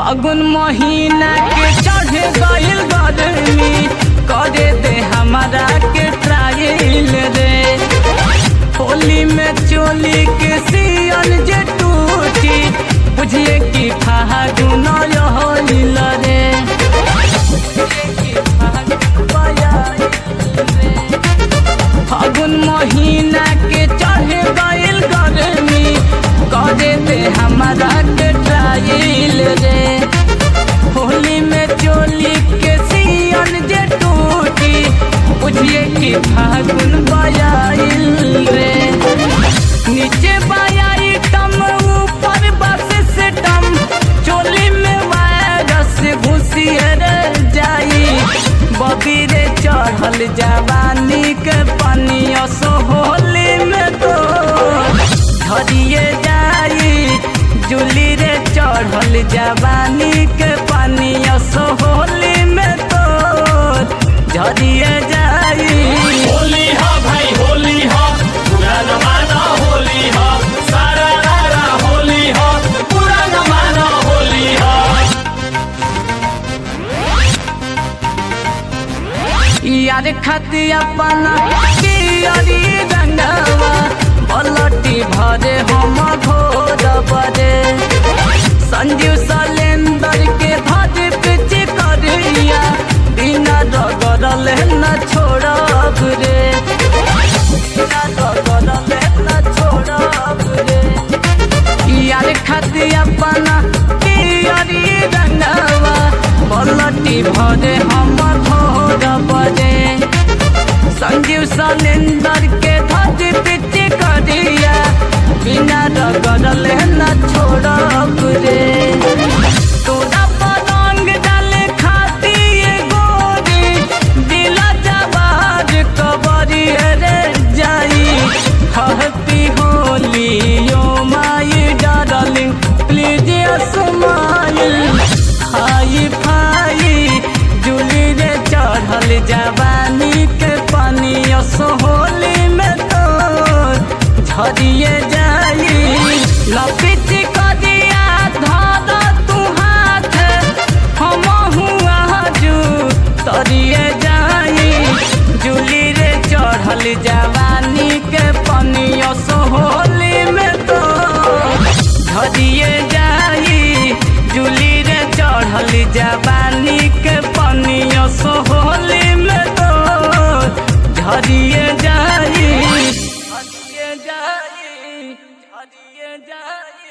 फागुन महीना के चढ़ गइल गर्मी करे दे हमारा के ट्रायल रे होली में चोली के सियन जे टूटी बुझिए कि फागुन होलिल रे बुझिए कि फागुन आइल रे। फागुन महीना के चढ़ गइल गर्मी करे दे हमारा के ट्रायल रे होली में चोली के सियन जे टूटी बुझिए कि फागुन बजाइल रे नीचे बायाई टम ऊपर बस से टम चोली में वायरस घुसिए रे जाई बबीरे चढ़ल जवानी के पनिया सोहली में तो झरिए जाई जुली रे चढ़ल जवानी के पनिया सोहली में तो झरिए जाई होली हा भाई होली हा पूरा जमाना होली हा सारा रारा होली हा पूरा जमाना होली हा यार खाती अपना पियरी रंगवा बलटी भरे हम घोर बरे संजीव सलेंदर के भज पिच करिया बिना रगड़ल न छोड़ब रे बिना रगड़ल न छोड़ब रे यार खाती अपना पियरी रंगवा बलटी भरे हम घोर बरे संजीव सलेंदर के धज पिच करिया बिना रगड़ल न छोड़ब रे तोरा पलंग डाले खाती ये गोरी दिला जवार कबरी रे जाई happy Holi yo my darling please smile hifi Julie रे चढ़ल जवानी के पानी सोहली में तो झरिए जाई लपिच कदिया धर तू हाथ हम हुआ जू तरिए जाई जुली रे चढ़ल जवानी के पनिया सोहली में तो झरिए जाई जुली रे चढ़ल जवानी के पनिया सोह